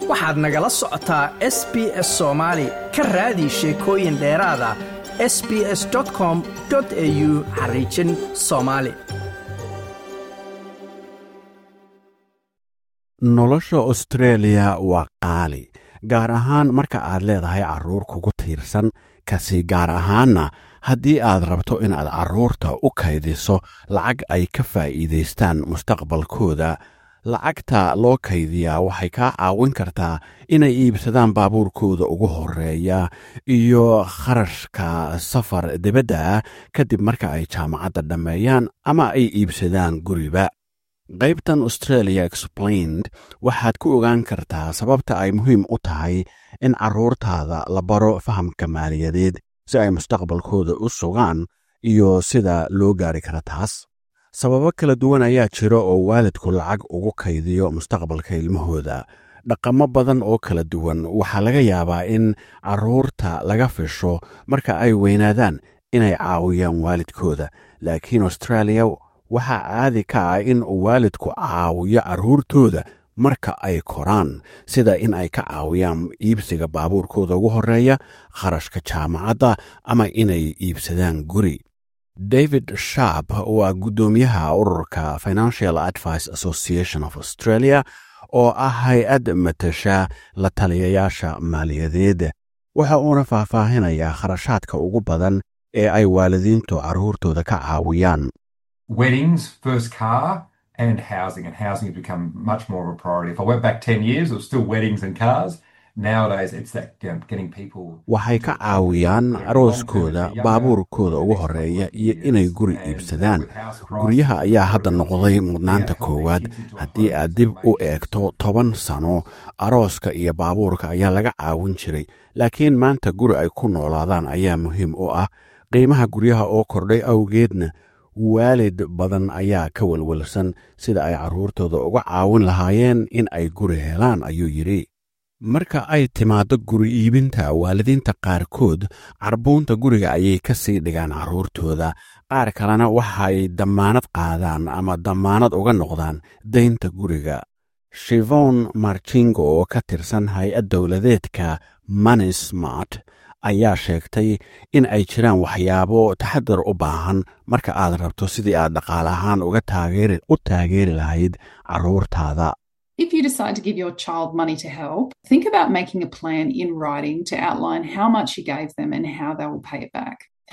waxaad nagala socotaa s b s soomaali ka raadi sheekooyin dheeraada s b s com au xariijin soomaali nolosha australia waa qaali gaar ahaan marka aad leedahay carruur kugu tiirsan kasi gaar ahaanna haddii aad rabto inaad carruurta u kaydiso lacag ay ka faa'iidaystaan mustaqbalkooda lacagta loo kaydiyaa waxay kaa caawin kartaa inay iibsadaan baabuurkooda ugu horeeya iyo kharashka safar dibadda ah kadib marka ay jaamacadda dhammeeyaan ama ay iibsadaan guriba qaybtan australia explained waxaad ku ogaan kartaa sababta ay muhiim u tahay in carruurtaada la baro fahamka maaliyadeed si ay mustaqbalkooda u sugaan iyo sida loo gaari kara taas sababo kala duwan ayaa jira oo waalidku lacag ugu kaydiyo mustaqbalka ilmahooda dhaqamo badan oo kala duwan waxaa laga yaabaa in carruurta laga fisho marka ay weynaadaan inay caawiyaan waalidkooda laakiin australia waxaa caadi ka ah in waalidku caawiyo carruurtooda marka ay koraan sida in ay ka caawiyaan iibsiga baabuurkooda ugu horeeya kharashka jaamacadda ama inay iibsadaan guri david sharp waa guddoomiyaha ururka financial advice association of australia oo ah hay-ad matasha la taliyayaasha maaliyadeed waxa uuna faahfaahinayaa kharashaadka ugu badan ee ay waalidiintu carruurtooda ka caawiyaan weddings, first car, and housing. And housing has become much more of a priority. If I went back 10 years, it was still weddings and cars. Nowadays, it's that you know, getting people. waxay ka caawiyaan arooskooda baabuurkooda ugu horeeya iyo inay guri iibsadaan guryaha ayaa hadda noqday mudnaanta koowaad haddii aad dib u eegto toban sano arooska iyo baabuurka ayaa laga caawin jiray laakiin maanta guri ay ku noolaadaan ayaa muhiim u ah qiimaha guryaha oo kordhay awgeedna waalid badan ayaa ka welwelsan sida ay carruurtooda uga caawin lahaayeen in ay guri helaan ayuu yidhi marka ay timaaddo guri iibinta waalidiinta qaarkood carbuunta guriga ayay ka sii dhigaan carruurtooda qaar kalena waxay dammaanad qaadaan ama dammaanad uga noqdaan daynta guriga shivon marchingo oo ka tirsan hay-ad dowladeedka money smart ayaa sheegtay in ay jiraan waxyaabo taxadar u baahan marka aad rabto sidii aad dhaqaale ahaan uga u taageeri lahayd carruurtaada If you decide to give your child money to help, think about making a plan in writing to outline how much you gave them and how they will pay it back.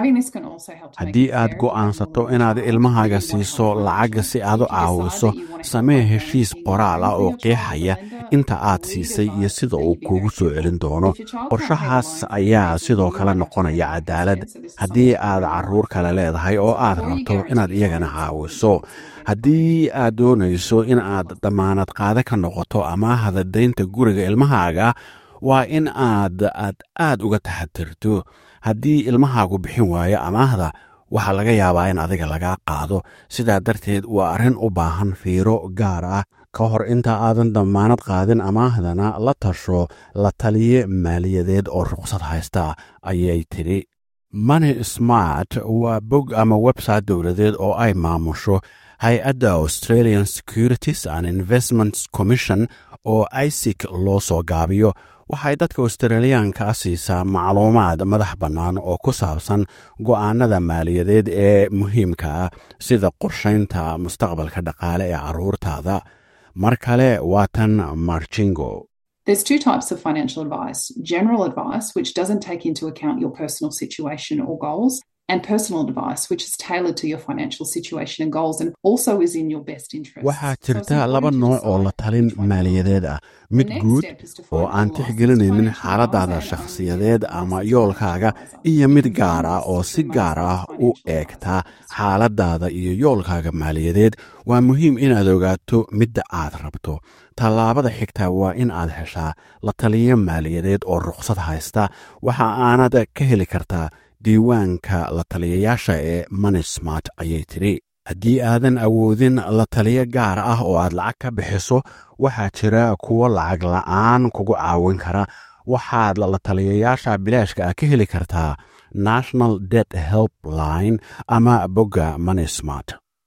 haddii aad go'aansato inaad ilmahaaga siiso lacag si aad u caawiso samee heshiis qoraal ah oo qeexaya inta aad siisay iyo sida uu kuugu soo celin doono qorshahaas ayaa sidoo kale noqonaya cadaalad haddii aad carruur kale leedahay oo aad rabto inaad iyagana caawiso haddii aad doonayso in aad dammaanad qaade ka noqoto amaahda daynta guriga ilmahaaga waa in aad aad aad uga taxadirto haddii ilmahaagu bixin waayo amaahda waxaa laga yaabaa in adiga lagaa qaado sidaa darteed waa arrin u baahan fiiro gaar ah ka hor inta aadan dammaanad qaadin amaahdana la tasho la taliye maaliyadeed oo ruqsad haysta ayay tidhi money smart waa bog ama website dowladeed oo ay maamusho hay-adda australian securities and investments commission oo isic loo soo gaabiyo waxay dadka australiyaanka a siisaa macluumaad madax bannaan oo ku saabsan go'aanada maaliyadeed ee muhiimka ah sida qorshaynta mustaqbalka dhaqaale ee carruurtaada mar kale waa tan marchingo There's two types of financial advice general advice, which doesn't take into account your personal situation or goals, and personal advice, which is tailored to your financial situation and goals and also is in your best interest. waxaa jirta laba nooc oo la talin maaliyadeed ah mid guud oo aan tixgelinaynin xaaladaada shakhsiyadeed ama yoolkaaga iyo mid gaar ah oo si gaar ah u eegta xaaladaada iyo yoolkaaga maaliyadeed waa muhiim inaad ogaato midda aad rabto tallaabada xigta waa in aad heshaa la taliyo maaliyadeed oo ruqsad haysta waxa aanad ka heli kartaa diiwaanka la taliyayaasha ee money smart ayay tidhi haddii aadan awoodin la taliyo gaar ah oo aad lacag ka bixiso waxaa jira kuwo lacag la'aan kugu caawin kara waxaad la taliyayaasha bilaashka ah ka heli kartaa national debt help line ama bogga money smart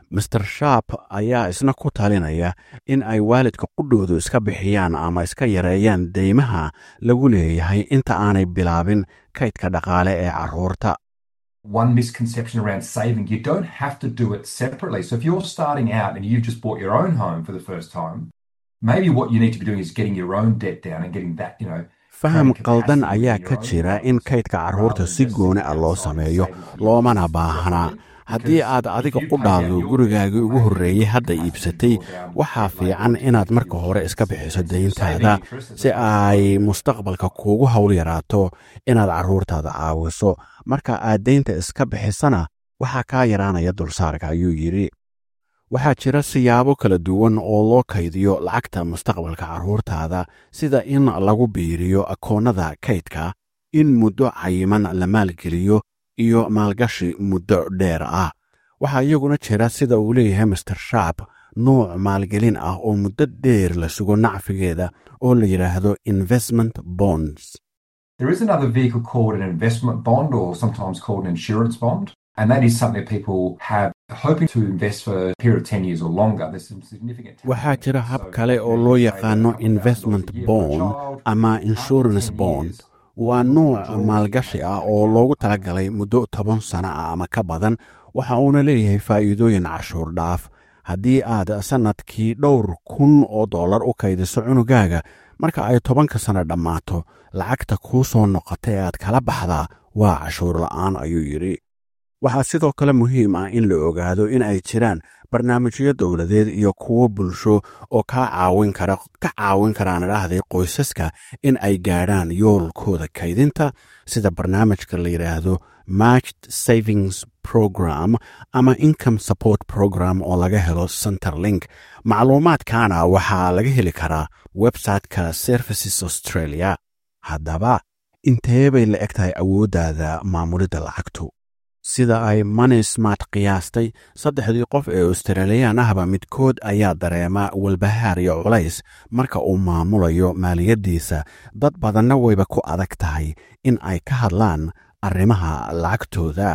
master sharp ayaa isna ku talinaya in ay waalidka qudhoodu iska bixiyaan ama iska yareeyaan deymaha lagu leeyahay inta aanay bilaabin kaydka dhaqaale ee carruurta One misconception around saving, you don't have to do it separately. So if you're starting out and you've just bought your own home for the first time, maybe what you need to be doing is getting your own debt down and getting that, you know, faham qaldan ayaa ka jira in kaydka carruurta si gooni ah loo sameeyo loomana baahnaa haddii aad adiga qudhaadu gurigaagii ugu horreeyey hadda iibsatay waxaa fiican inaad marka hore iska bixiso dayntaada si ay mustaqbalka kuugu hawl yaraato inaad carruurtaada caawiso marka aad daynta iska bixisana waxaa kaa yaraanaya dulsaarka ayuu yidhi waxaa jira siyaabo kala duwan oo loo kaydiyo lacagta mustaqbalka carruurtaada sida in lagu biiriyo akoonnada kaydka in muddo cayiman la maalgeliyo iyo maalgashi muddo dheer ah waxaa iyaguna jira sida uu leeyahay master sharp nuuc maalgelin ah oo muddo dheer la sugo nacfigeeda oo la yidhaahdo investment bonds There is another vehicle called an investment bond or sometimes called an insurance bond. And that is something people have hoping to invest for a period of 10 years or longer. There's some significant waxaa jira hab kale oo loo yaqaano investment bond ama insurance bond waa nuuc maalgashi ah oo loogu talagalay muddo toban sano ah ama ka badan waxa uuna leeyahay faa'iidooyin cashuur dhaaf haddii aad sannadkii dhowr kun oo dollar u kaydiso cunugaaga marka ay tobanka sano dhammaato lacagta kuu soo noqota ee aad kala baxdaa waa cashuur la'aan ayuu yidhi waxaa sidoo kale muhiim ah in la ogaado in ay jiraan barnaamijyo dowladeed iyo kuwo bulsho oo kaa caawin kara ka caawin karaan idhaahday qoysaska in ay gaadhaan yoolkooda kaydinta sida barnaamijka la yidhaahdo matched savings program ama income support program oo laga helo centerlink macluumaadkaana waxaa laga heli karaa websiteka services australia haddaba intee bay la eg tahay awooddaada maamulidda lacagtu sida ay money smart qiyaastay saddexdii qof ee australiyan ahba midkood ayaa dareema walbahaar iyo culays marka uu maamulayo maaliyaddiisa dad badanna wayba ku adag tahay in ay ka hadlaan arrimaha lacagtooda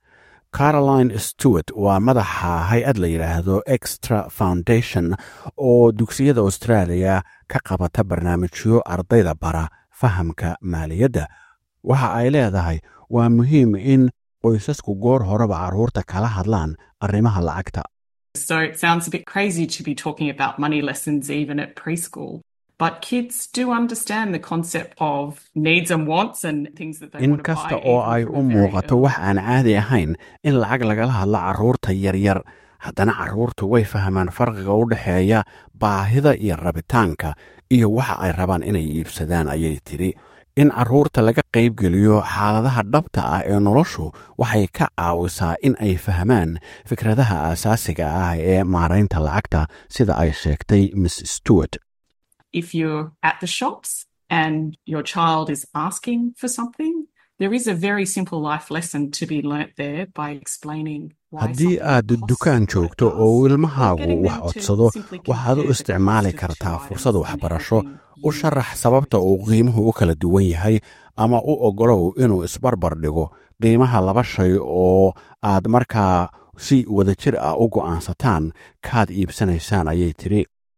caroline stewart waa madaxa hay-ad la yidhaahdo extra foundation oo dugsiyada australia ka qabata barnaamijyo ardayda bara fahamka maaliyadda waxa ay leedahay waa muhiim in qoysasku goor horeba carruurta kala hadlaan arrimaha lacagta So it sounds a bit crazy to be talking about money lessons even at preschool. But kids do understand the concept of needs and wants and things that they in want to kasta buy. oo even ay from u a very muuqato early wax aan caadi ahayn in lacag lagala hadlo carruurta yaryar haddana carruurtu way fahmaan farqiga u dhexeeya baahida iyo rabitaanka iyo waxa ay rabaan inay iibsadaan ayay tidhi in carruurta laga qaybgeliyo xaaladaha dhabta ah ee noloshu waxay ka caawisaa in ay fahmaan fikradaha aasaasiga ah ee maaraynta lacagta sida ay sheegtay miss stewart if you're at the shops and your child is asking for something, there is a very simple life lesson to be learnt there by explaining why haddii something aad costs dukaan what it joogto does, oo or ilmahaagu getting wax them to codsado simply waxaad u compare the isticmaali cost of two kartaa items fursad and waxbarasho helping u you sharax sababta uu qiimuhu u kala duwan yahay ama u oggolow inuu isbarbar dhigo qiimaha laba shay oo aad markaa si wadajir ah u go'aansataan kaad iibsanaysaan ayay tidhi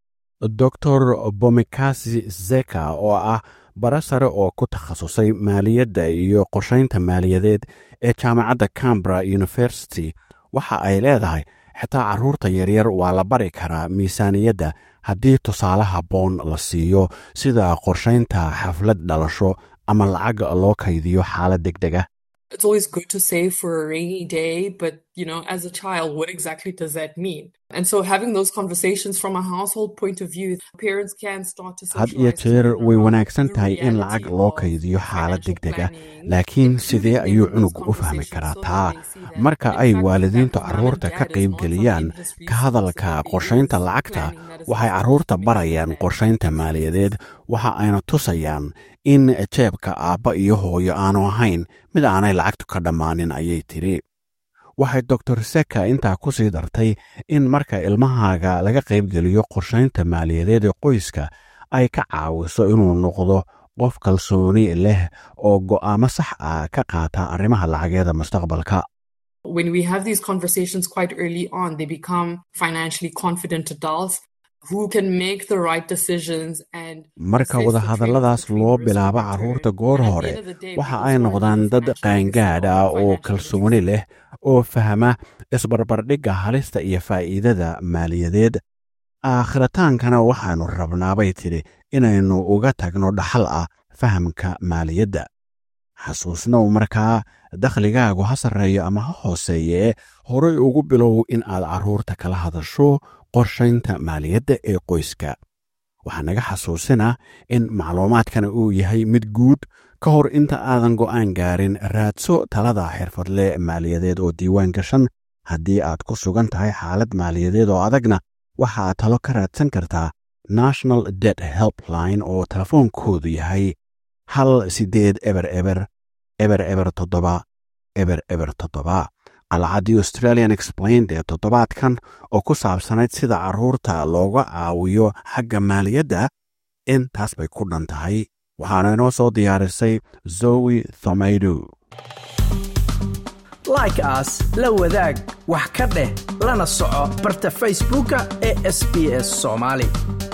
dor bomikasi zeka oo ah bara sare oo ku takhasusay maaliyadda iyo qorshaynta maaliyadeed ee jaamacadda cambra university waxa ay leedahay xitaa carruurta yaryar waa la bari karaa miisaaniyadda haddii tusaale habboon la siiyo sida qorshaynta xaflad dhalasho ama lacag loo kaydiyo xaalad deg deg ah it's always good to save for a rainy day, but you know, as a child, what exactly does that mean? And so having those conversations from a household point of view, parents can start to had iyo socialize jeer children way around wanaagsan the tahay in reality lacag loo of kaydiyo xaalad financial deg deg ah planning, laakiin including sidee them ayuu in those cunugu u fahmi conversations karaa so taa that they see that, marka in ay fact, the waalidiintu fact of mom and carruurta ka dad is not qaybgeliyaan something just ka hadalka responsibility, qorshaynta it is lacagta planning that is waxay responsible carruurta for making barayaan that qorshaynta maaliyadeed waxa ayna tusayaan in jeebka aabba iyo hooyo aanu ahayn mid aanay lacagtu ka dhammaanin ayay tidhi waxay doctor seka intaa ku sii dartay in marka ilmahaaga laga qaybgeliyo qorshaynta maaliyadeed ee qoyska ay ka caawiso inuu noqdo qof kalsooni leh oo go'aamo sax ah ka qaata arrimaha lacageeda mustaqbalka When we have these conversations quite early on, they become financially confident adults who can make the right decisions and marka wadahadalladaas loo bilaabo carruurta goor hore waxa ay noqdaan dad qaangaadh ah oo kalsooni leh oo fahma isbarbardhigga halista iyo faa'iidada maaliyadeed aakhritaankana waxaannu rabnaabay tidhi inaynu uga tagno dhaxal ah fahamka maaliyadda xasuusnow markaa dakhligaagu ha sarreeyo ama ha hooseeyee horay ugu bilow in aad carruurta kala hadasho qorshaynta maaliyadda ee qoyska waxaa naga xasuusina in macluumaadkana uu yahay mid guud ka hor inta aadan go'aan gaarin raadso talada xirfadle maaliyadeed oo diiwaan gashan haddii aad ku sugan tahay xaalad maaliyadeed oo adagna waxaad talo ka raadsan kartaa national det helpline oo telefoonkoodu yahay hal siddeed eber eber eber eber toddoba eber eber toddoba qalcaddii australian explained ee toddobaadkan oo ku saabsanayd sida carruurta looga caawiyo xagga maaliyadda intaas bay ku dhan tahay waxaana inoo soo diyaarisay zowi thomaydu like aas la wadaag wax ka dheh lana soco barta facebooka ee sb s soomaali